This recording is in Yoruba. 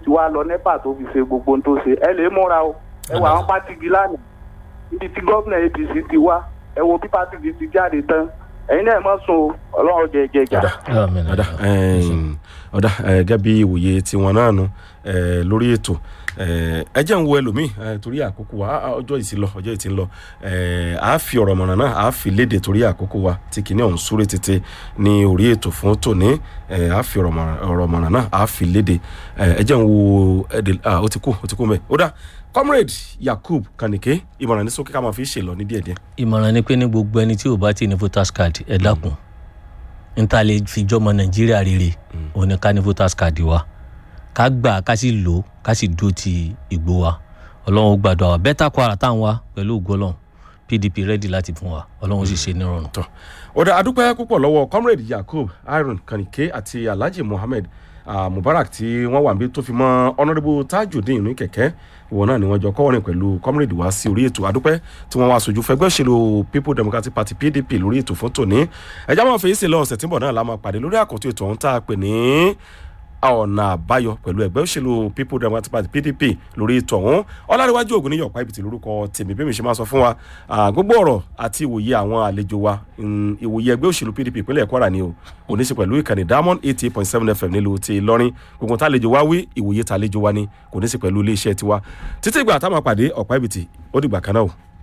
ti wá lọ nẹ́pà tó fi ṣe gbogbo ohun tó ṣe ẹ lè múra o ẹ wọ àwọn pátìgì lánàá ibi tí gómìnà apc ti wá ẹ wo bí pátìgì ti jáde tán ẹ̀yin náà mọ̀ sùn o ọlọ́run jẹ jẹjà. Àmín. ọ̀dà ẹ̀ẹ́n, ọ̀dà ẹ̀, gẹ́gẹ́ bí ìwòye tiwọn náà nu ẹ̀, lórí ètò ẹ̀, ẹ jẹ́ ń wo ẹlòmíì ẹ̀, torí àkókò wa ah, ọjọ́ ìsìn lọ ọjọ́ ìsìn lọ ẹ̀, à á fi ọ̀rọ̀ mọ̀ràn náà à á fi léde torí àkókò wa tí kìíní ọ̀hún súré tètè ní orí ètò fún tòní ẹ̀, à á fi ọ̀rọ̀ mọ̀ràn- ọ̀rọ̀ mọ̀ràn náà à á fi léde ẹ̀, ẹ jẹ́ ń wo ẹ̀dẹ̀ ah, ó ti kú ó ti kú mẹ́ ó dà comrade yakub kanike ìmọ̀ràn ní sókè ká máa fi ṣe lọ ní díẹ̀díẹ̀ ìmọ̀ràn ni pé ní gbogbo ẹni tí ò bá ti ní voters card ẹ dákun n ta lè fi jọmọ nàìjíríà rere òun ni ká ní voters card wa ká gbà ká sì lò ká sì dúró ti ìgbó wa ọlọ́run ó gbàdúrà wa bẹ́tà kwara táwọn wa pẹ̀lú ògo ọlọ́run pdp ready láti fún wa ọlọ́run sì ṣe nírọ̀rùn. tọ ọ̀dà adúpẹ́ púpọ̀ lọ́wọ́ comrade yakub iron kanike àti alhaji muhammed ah, mubarak tí wọ́n wà níbi tó fi mọ́ honourable tajudeen ní kẹ̀kẹ́ ìwọ náà ni wọ́n jọ kọ́wọ́rin pẹ̀lú comrade wá sí orí ètò adúpẹ́ tí wọ́n wá sojú fẹgbẹ́ òṣèlú people democratic party pdp lórí ètò fún tòní ẹ̀já máa fèyí sí lọ ọ̀sẹ̀ tí ń bọ̀ náà la máa pàdé lórí àkọ́tún ètò ọ̀hún tá a pè ní ọ̀nà àbáyọ pẹ̀lú ẹgbẹ́ òṣèlú people democratic party pdp lórí ètò ọ̀hún ọ̀làríwájú ògùn ní yọ̀pá ibìtì lórúkọ tèmi bí mi ṣe máa sọ fún wa ah, gbogbo ọ̀rọ̀ àti ìwòye àwọn àlejò wa mm, ìwòye ẹgbẹ́ òṣèlú pdp ìpínlẹ̀ kwara ni o kò ní í ṣe pẹ̀lú ìkànnì diamond eighty eight point seven fm nílùú ti ìlọrin gbogbo tá àlejò wa wí ìwòye tá àlejò wa ni kò ní í ṣe pẹ̀lú iléeṣẹ́ tiwa títí ìgbà táwọn àpàdé ọ̀pá ibìtì ó dìgbà kan náà o.